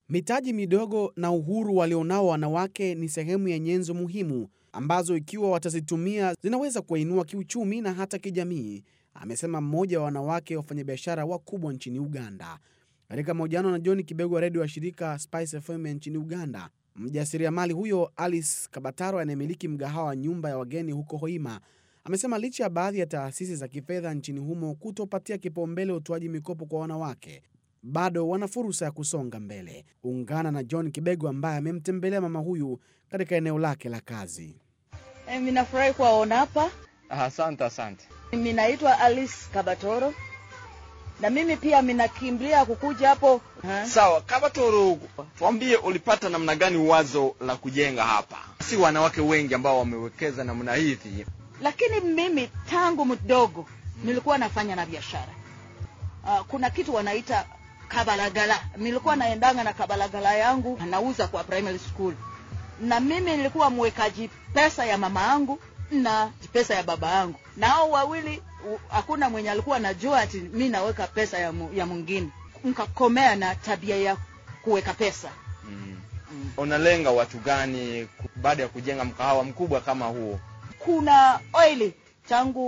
Mitaji midogo na uhuru walionao wanawake ni sehemu ya nyenzo muhimu ambazo ikiwa watazitumia zinaweza kuwainua kiuchumi na hata kijamii, amesema mmoja wa wanawake wafanyabiashara wakubwa nchini Uganda. Katika mahojiano na John Kibego wa redio wa shirika Spice FM nchini Uganda, mjasiriamali huyo Alice Kabataro anayemiliki mgahawa wa nyumba ya wageni huko Hoima amesema licha ya baadhi ya taasisi za kifedha nchini humo kutopatia kipaumbele utoaji mikopo kwa wanawake, bado wana fursa ya kusonga mbele. Ungana na John Kibego ambaye amemtembelea mama huyu katika eneo lake la kazi. Eh, Ninafurahi kuwaona hapa. Asante, asante. Mimi naitwa Alice Kabatoro na mimi pia minakimbilia kukuja hapo ha? Sawa, Kabatoro, tuambie ulipata namna gani wazo la kujenga hapa? Si wanawake wengi ambao wamewekeza namna hivi. Lakini mimi tangu mdogo nilikuwa nafanya na biashara. Uh, kuna kitu wanaita kabalagala. Nilikuwa naendanga na kabalagala yangu nauza kwa primary school, na mimi nilikuwa mwekaji pesa ya mama yangu na pesa ya baba yangu, na hao wawili u- hakuna mwenye alikuwa anajua ati mi naweka pesa ya, mu, ya mwingine. Nkakomea na tabia ya kuweka pesa Mm. mm. Unalenga watu gani ku- baada ya kujenga mkahawa mkubwa kama huo? Kuna oili tangu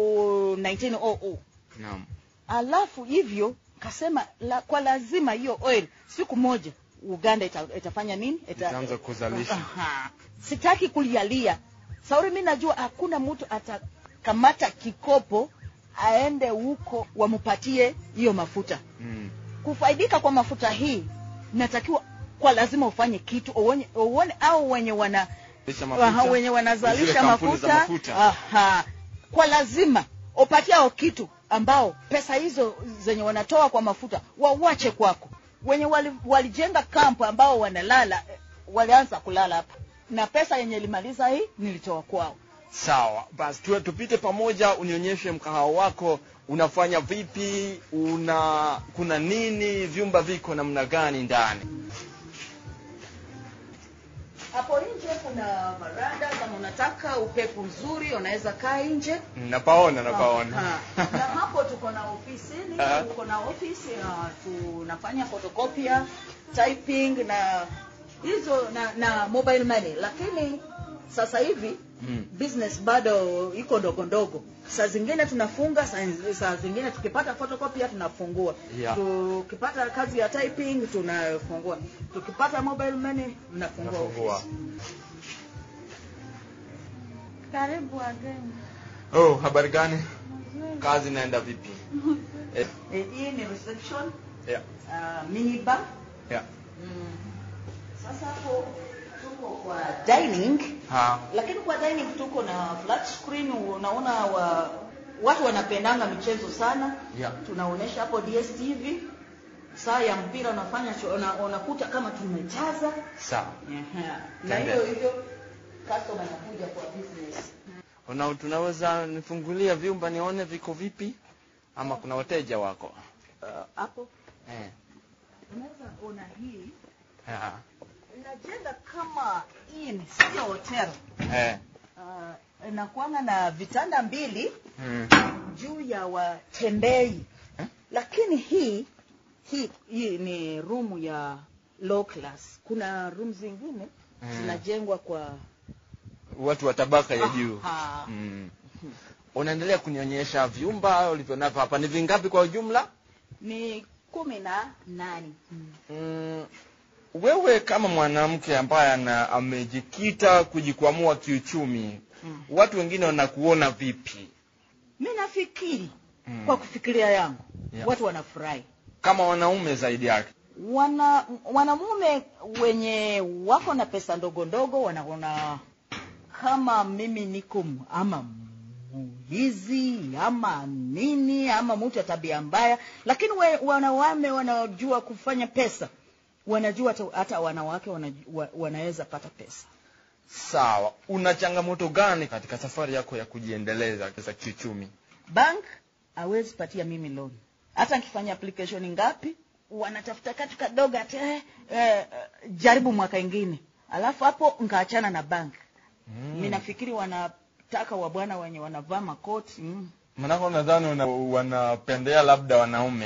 1900 Naam. alafu hivyo kasema la, kwa lazima hiyo oil siku moja Uganda ita, itafanya nini? Ita, Itaanza kuzalisha. Aha. Sitaki kulialia sauri, mi najua hakuna mtu atakamata kikopo aende huko wamupatie hiyo mafuta. Mm. Kufaidika kwa mafuta hii natakiwa kwa lazima ufanye kitu uone, uone au wenye wana Lisha Aha, mafuta. wenye Zile wanazalisha kampuni za mafuta, mafuta. Aha. kwa lazima upatie hao kitu ambao pesa hizo zenye wanatoa kwa mafuta wawache kwako. Wenye wali, walijenga kampu ambao wanalala eh, walianza kulala hapa na pesa yenye ilimaliza hii nilitoa kwao. Sawa, basi tu, tupite pamoja, unionyeshe mkahawa wako unafanya vipi, una kuna nini, vyumba viko namna gani ndani? Hapo nje kuna varanda, kama unataka upepo mzuri unaweza kaa nje. Napaona, napaona. Aha. na hapo tuko na ofisini, Aha. tuko na ofisi uh, tunafanya photocopy, typing na hizo na, na mobile money, lakini sasa hivi Mm. business bado iko ndogo ndogo. Saa zingine tunafunga, saa, saa zingine tukipata photocopy tunafungua. Yeah. Tukipata kazi ya typing tunafungua. Tukipata mobile money tunafungua. Nafungua. ofisi. Karibu wageni. Oh, habari gani? Kazi inaenda vipi? eh, Eh, hii ni reception, yeah, uh, minibar. yeah. Mm. Sasa hapo tuko kwa dining, Ha. lakini kwa dining tuko na flat screen. Unaona wa, watu wanapendanga michezo sana Yeah. tunaonyesha hapo DSTV. Saa ya mpira unafanya cho- una, unakuta kama tumejaza Sawa. Ehe. na Tende. hiyo hivyo customer anakuja kwa business. Una, tunaweza nifungulia vyumba nione viko vipi, ama kuna wateja wako? Uh, hapo Eh. unaweza ona hii Ha. inajenga kama inn, sio hotel. Eh. Uh, inakuanga na vitanda mbili Mm. juu ya watembei Eh? lakini hii hii hii ni room ya low class. Kuna room zingine Mm. zinajengwa kwa Watu wa tabaka ya juu. Aha. Mm. Unaendelea kunionyesha vyumba ulivyonavyo hapa, ni vingapi kwa ujumla? ni kumi na nane. Mm, wewe kama mwanamke ambaye ana amejikita kujikwamua kiuchumi, Mm. watu wengine wanakuona vipi? Mi nafikiri Mm. kwa kufikiria yangu Yeah. watu wanafurahi Kama wanaume zaidi yake. wana wanamume wenye wako na pesa ndogo ndogo wanaona kama mimi niko m- ama mwizi ama nini ama mtu wa tabia mbaya, lakini we, wanawame wanajua kufanya pesa, wanajua hata, hata wanawake wanaju- wa, wanaweza pata pesa. Sawa, una changamoto gani katika safari yako ya kujiendeleza za kiuchumi? Bank hawezi patia mimi loan, hata nikifanya application ngapi, wanatafuta katu kadogo ati eh, eh, jaribu mwaka ingine, alafu hapo nkaachana na bank Mm. mi nafikiri wanataka wabwana wenye wanavaa makoti mm. Manake nadhani una- wanapendea labda wanaume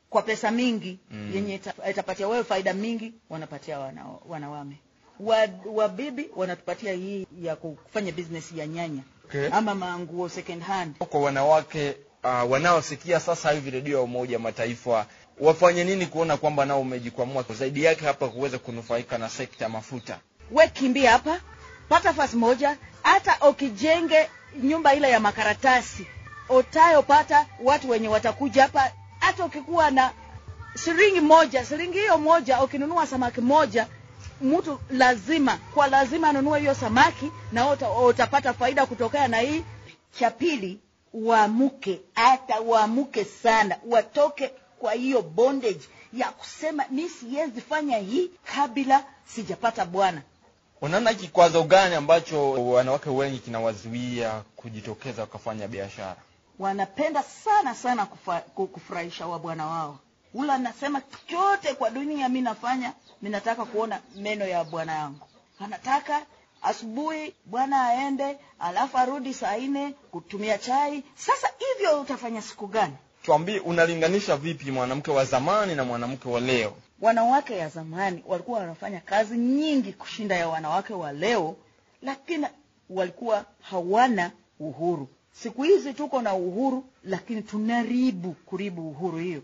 kwa pesa mingi Mm. yenye ita- itapatia wewe faida mingi wanapatia wana, wanawame wa, wabibi wanatupatia hii ya kufanya business ya nyanya Okay. ama manguo second hand Kwa wanawake uh, wanaosikia sasa hivi redio ya Umoja wa Mataifa wafanye nini kuona kwamba nao umejikwamua zaidi yake hapa kuweza kunufaika na sekta ya mafuta? we kimbia hapa pata fasi moja hata ukijenge nyumba ile ya makaratasi utayopata watu wenye watakuja hapa hata ukikuwa na shilingi moja shilingi hiyo moja ukinunua samaki moja mtu lazima kwa lazima anunue hiyo samaki na uta, utapata faida kutokana na hii cha pili waamuke hata waamuke sana watoke kwa hiyo bondage ya kusema mi siwezi fanya hii kabla sijapata bwana Unaona kikwazo gani ambacho wanawake wengi kinawazuia kujitokeza wakafanya biashara? wanapenda sana sana kufa, ku- kufurahisha wa bwana wao ula anasema chote kwa dunia mi nafanya mi nataka kuona meno ya bwana yangu anataka asubuhi bwana aende alafu arudi saa nne kutumia chai sasa hivyo utafanya siku gani Tuambie, unalinganisha vipi mwanamke wa zamani na mwanamke wa leo? wanawake ya zamani walikuwa wanafanya kazi nyingi kushinda ya wanawake wa leo lakini walikuwa hawana uhuru siku hizi tuko na uhuru lakini tunaribu kuribu uhuru hiyo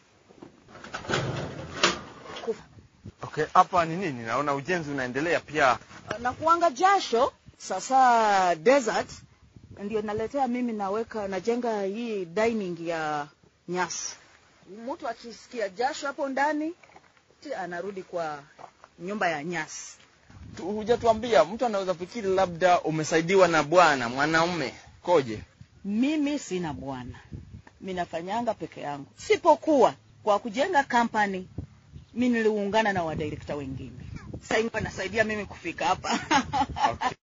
Okay, hapa ni nini? Naona ujenzi unaendelea pia. na kuanga jasho sasa desert ndio naletea mimi naweka najenga hii dining ya nyasi mtu akisikia jasho hapo ndani ti anarudi kwa nyumba ya nyasi Tu- Hujatuambia, mtu anaweza fikiri labda umesaidiwa na bwana mwanaume koje? mimi sina bwana mi nafanyanga peke yangu sipokuwa kwa kujenga kampani mi niliungana na wadirekta wengine sasa wanasaidia mimi kufika hapa Okay.